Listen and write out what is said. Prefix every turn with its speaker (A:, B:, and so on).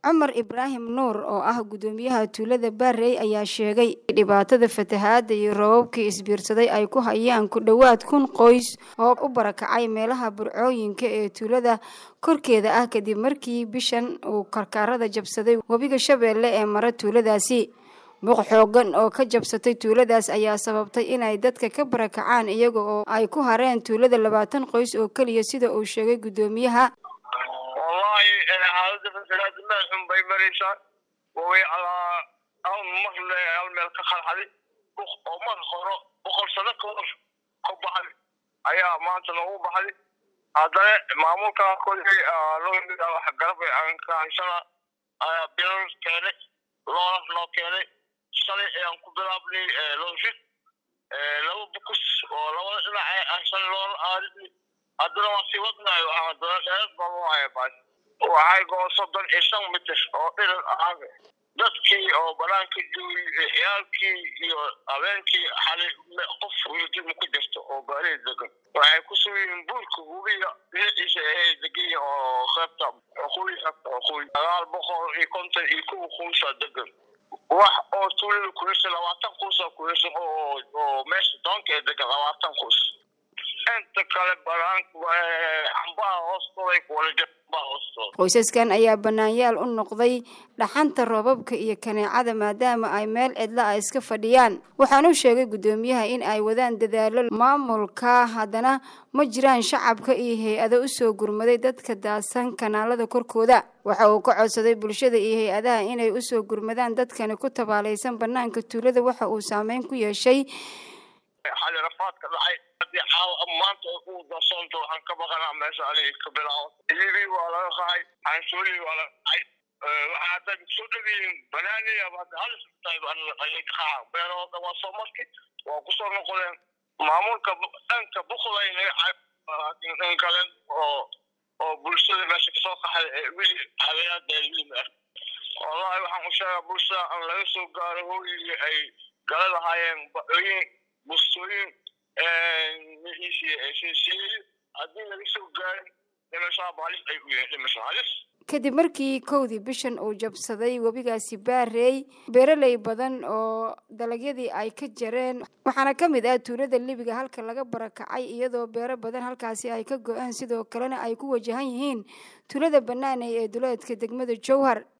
A: cumar ibraahim nuur oo ah guddoomiyaha tuulada baarey ayaa sheegay dhibaatada fatahaada iyo roobabkii isbiirsaday ay ku hayaan ku dhowaad kun qoys oo u barakacay meelaha burcooyinka ee tuulada korkeeda ah kadib markii bishan uu karkaarada jabsaday webiga shabeelle ee mara tuuladaasi buuq xoogan oo ka jabsatay tuuladaas ayaa sababtay inay dadka ka barakacaan iyaga oo ay ku hareen tuulada labaatan qoys oo keliya sida uu sheegay guddoomiyaha
B: wallahi xaalada fasalaada meel xun bay maraysaa way alaa hal mar le hal meel ka khalxaday oo mar horo boqol sano ka hor ka baxday ayaa maanta noogu baxday haddana maamulka kolkay loo wax garab aan ka haysana ayaa bilal keenay loolas noo keenay shalay ayaan ku bilaabnay looshid laba bukus oo labada dhinac aan shalay loola aadisnay haddana waa sii wadnayo haddana dheerad baa loo haya baas waxay goo soddon iyo shan mitir oo dhiran ah dadkii oo banaanka joogay ciyaalkii iyo habeenkii xalay qof wiilkiima ku jirto oo baarihi degan waxay ku sugiyiin buurka hubiya dhinaciisa ay degan oo qeybta xuquuyi qeybta xuquuyi sagaal boqol iyo konton iyo kow kuusa degan wax oo tuulada kuyirsan labaatan kuusa kuyirsan oo oo meesha doonka ee degan labaatan kuus inta kale banaankambaha hoostooday kuwala jirbaha hoostooda
A: qoysaskan ayaa banaanyaal u noqday dhaxanta roobabka iyo kaneecada maadaama ay meel cidla ah iska fadhiyaan waxaanu sheegay guddoomiyaha in ay wadaan dadaalo maamulka haddana ma jiraan shacabka iyo hay-ado usoo gurmaday dadka daadsan kanaalada korkooda waxa uu ka codsaday bulshada iyo hay-adaha inay usoo gurmadaan dadkani ku tabaalaysan banaanka tuulada waxa uu saameyn ku yeeshay
B: xali rafaadka dhacay haddii caawa maanta uu darsoonto waxaan ka baqanaa meesha aniga ka bilaabo iibii waa laga qahay canshuurihii waa laga qacay waxaa hadda soo dhawiyiin banaaniya hadda halis tahay ayay ka qaca beerahooda waa soo marki waa kusoo noqdeen maamulka dhanka buqday naga cay in kale oo oo bulshada meesha kasoo qaxday ee wili habeeyadeelimi ah wallahi waxaan u sheegaa bulshada aan laga soo gaaro hooyigii ay gala lahaayeen bacooyin bustooyin haddii laga soo gaarin dhimashaaba halis ay u yihiin dhimasho halis
A: kadib markii kowdii bishan uu jabsaday webigaasi baarey beeraley badan oo dalagyadii ay ka jareen waxaana ka mid ah tuulada libiga halka laga barakacay iyadoo beero badan halkaasi ay ka go-aan sidoo kalena ay ku wajahan yihiin tuulada banaaney ee duleedka degmada jowhar